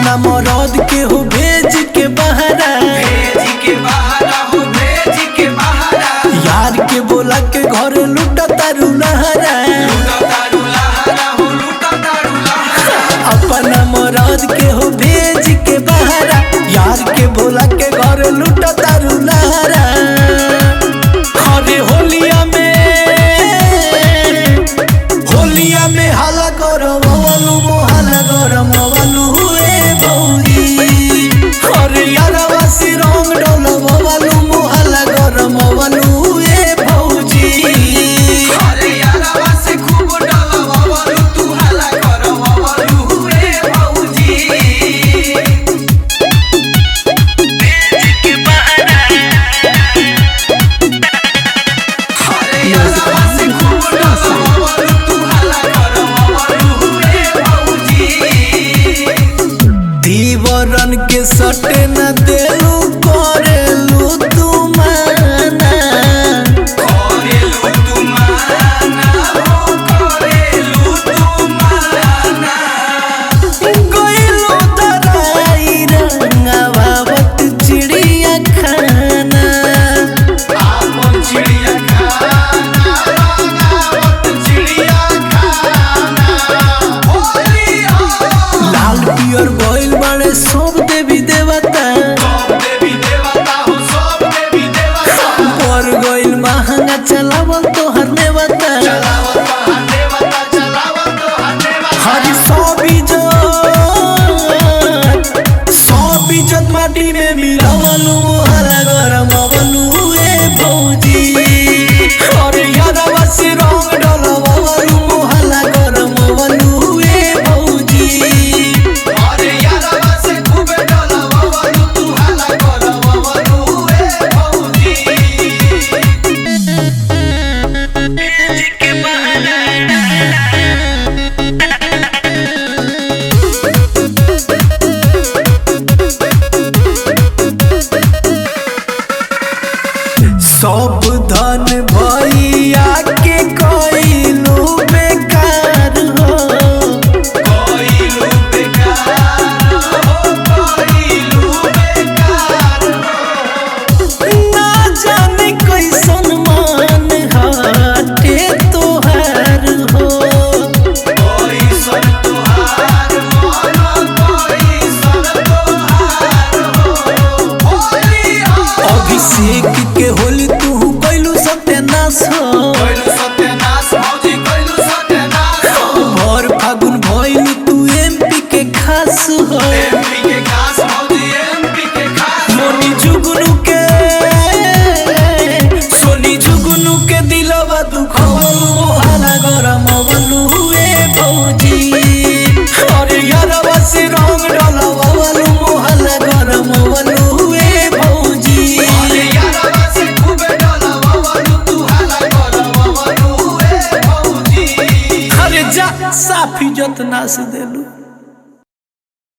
अपना मरद के हो भेज के बहरा भेज के बहारा हो भेज के बहारा यार के बोला के घर लुटा तारू नहरा लूटा तारू लहारा हो लूटा तारू लहारा अपना मरद के हो भेज के बहरा यार के बोला के घर लुटा तारू नहरा अरे होलिया में होलिया में हाला गरम अवलू मोहाला गरम अवलू हुए भौजी अरे यारवा से रंग डोलम अवलू मोहाला गरम अवलू हुए भौजी अरे यारवा से खूब डलवावलू तू हल्ला करवावलू हुए भौजी अरे यारवा से खूब डलवावलू तू हल्ला करवावलू हुए भौजी दीवरन के सटे न देलू करेलू तू माना करेलू तू माना हो करेलू तू माना गइलो तराई रंगावत चिड़िया खाना आपन चिड़िया खाना रंगावत चिड़िया खाना होलिया लाल पियर गइल बाड़े सब देवी देवता सब देवी देवता हो सब देवी देवता पर गइल महंगा चलावल तोहर नेवता चलावत बहा देवता चलावत बहा देवता हरी सब इज्जत सब इज्जत माटी में मिलावलू हरा गरम अवलू ए भौजी अरे यादवा से रंग डलवावलू मोहला गरम अवलू ए भौजी अरे यारवा से खूबे डलवावलू तू हल्ला करवावलू ए भौजी सब धन भैया के कइलू बेकार हो कोइलू बेकार हो कोइलू बेकार हो ना जाने कैसन मान हटे तोहार हो कोई सन तुहार मन कोई सन तुहार हो होलिया अभिषेक के होली तू कैलू सत्यानाश हो कोइलू सत्यानाश भौजी कोइलू सत्यानाश हो भर फागुन भइल तू एमपी के खास हो एमपी के खास भौजी एमपी के खास मोनी जुगनू के सोनी जुगनू के दिलवा दुखवलू मोहला गरम अवलू ए भौजी अरे यारवा से रंग डलवावलू मोहला गरम अवलू ए भौजी अरे यारवा से खूबे डलवावलू तू हल्ला करवावलू ए भौजी अरे जा साफी जतना से देलू